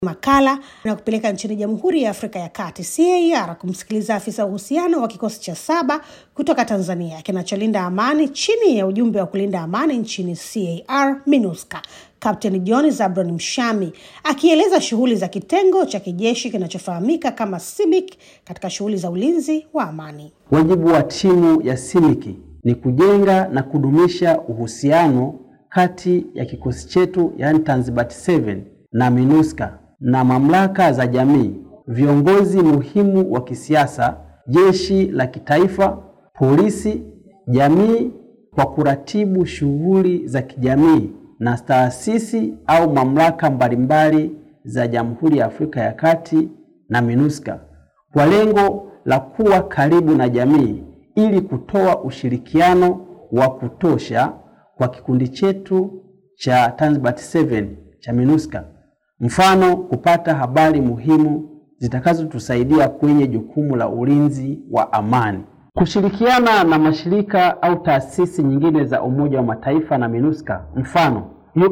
makala na kupeleka nchini Jamhuri ya Afrika ya Kati CAR kumsikiliza afisa uhusiano wa kikosi cha saba kutoka Tanzania kinacholinda amani chini ya ujumbe wa kulinda amani nchini CAR MINUSCA, Kapteni John Zabron Mshami akieleza shughuli za kitengo cha kijeshi kinachofahamika kama CIMIC katika shughuli za ulinzi wa amani. Wajibu wa timu ya CIMIC ni kujenga na kudumisha uhusiano kati ya kikosi chetu yaani Tanzbat 7 na MINUSCA na mamlaka za jamii, viongozi muhimu wa kisiasa, jeshi la kitaifa, polisi, jamii kwa kuratibu shughuli za kijamii na taasisi au mamlaka mbalimbali za Jamhuri ya Afrika ya Kati na MINUSCA kwa lengo la kuwa karibu na jamii ili kutoa ushirikiano wa kutosha kwa kikundi chetu cha Tanzbat 7 cha MINUSCA. Mfano, kupata habari muhimu zitakazotusaidia kwenye jukumu la ulinzi wa amani. Kushirikiana na mashirika au taasisi nyingine za Umoja wa Mataifa na MINUSCA, mfano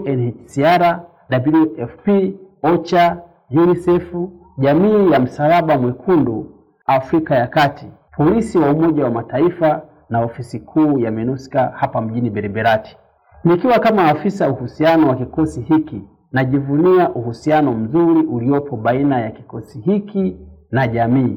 UNHCR, WFP, OCHA, UNICEF, Jamii ya Msalaba Mwekundu Afrika ya Kati, polisi wa Umoja wa Mataifa na ofisi kuu ya MINUSCA hapa mjini Beriberati. Nikiwa kama afisa uhusiano wa kikosi hiki najivunia uhusiano mzuri uliopo baina ya kikosi hiki na jamii.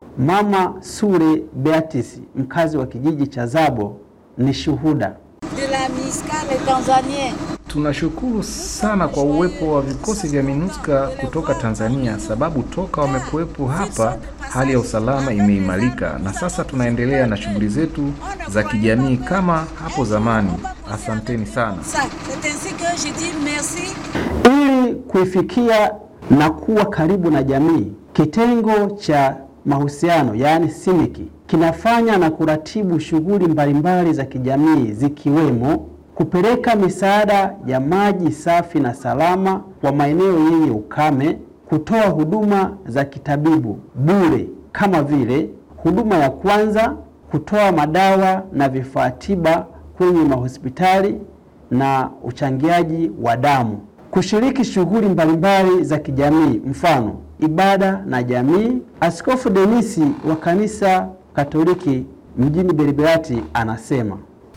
Mama Sure Beatrice, mkazi wa kijiji cha Zabo, ni shuhuda. de la MISCA les Tanzaniens. Tunashukuru sana kwa uwepo wa vikosi vya MINUSCA kutoka Tanzania, sababu toka wamekuwepo hapa hali ya usalama imeimarika, na sasa tunaendelea na shughuli zetu za kijamii kama hapo zamani. Asanteni sana. Ça, c'est ainsi que je dis merci Ili kuifikia na kuwa karibu na jamii, kitengo cha mahusiano yaani CIMIC kinafanya na kuratibu shughuli mbalimbali za kijamii zikiwemo kupeleka misaada ya maji safi na salama kwa maeneo yenye ukame, kutoa huduma za kitabibu bure kama vile huduma ya kwanza, kutoa madawa na vifaa tiba kwenye mahospitali na uchangiaji wa damu, kushiriki shughuli mbalimbali za kijamii, mfano ibada na jamii. Askofu Denisi wa kanisa Katoliki mjini Beriberati anasema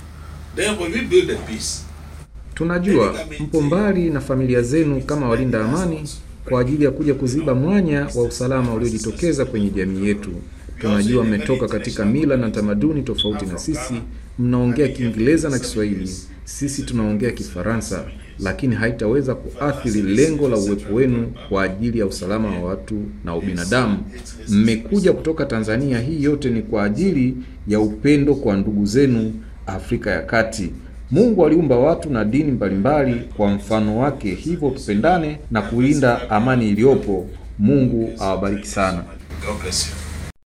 Then when we build a peace, Tunajua mpo mbali na familia zenu kama walinda amani kwa ajili ya kuja kuziba mwanya wa usalama uliojitokeza kwenye jamii yetu. Tunajua mmetoka katika mila na tamaduni tofauti na sisi, mnaongea Kiingereza na Kiswahili, sisi tunaongea Kifaransa, lakini haitaweza kuathiri lengo la uwepo wenu kwa ajili ya usalama wa watu na ubinadamu. Mmekuja kutoka Tanzania, hii yote ni kwa ajili ya upendo kwa ndugu zenu Afrika ya Kati. Mungu aliumba watu na dini mbalimbali kwa mfano wake, hivyo tupendane na kulinda amani iliyopo. Mungu awabariki sana. God bless you.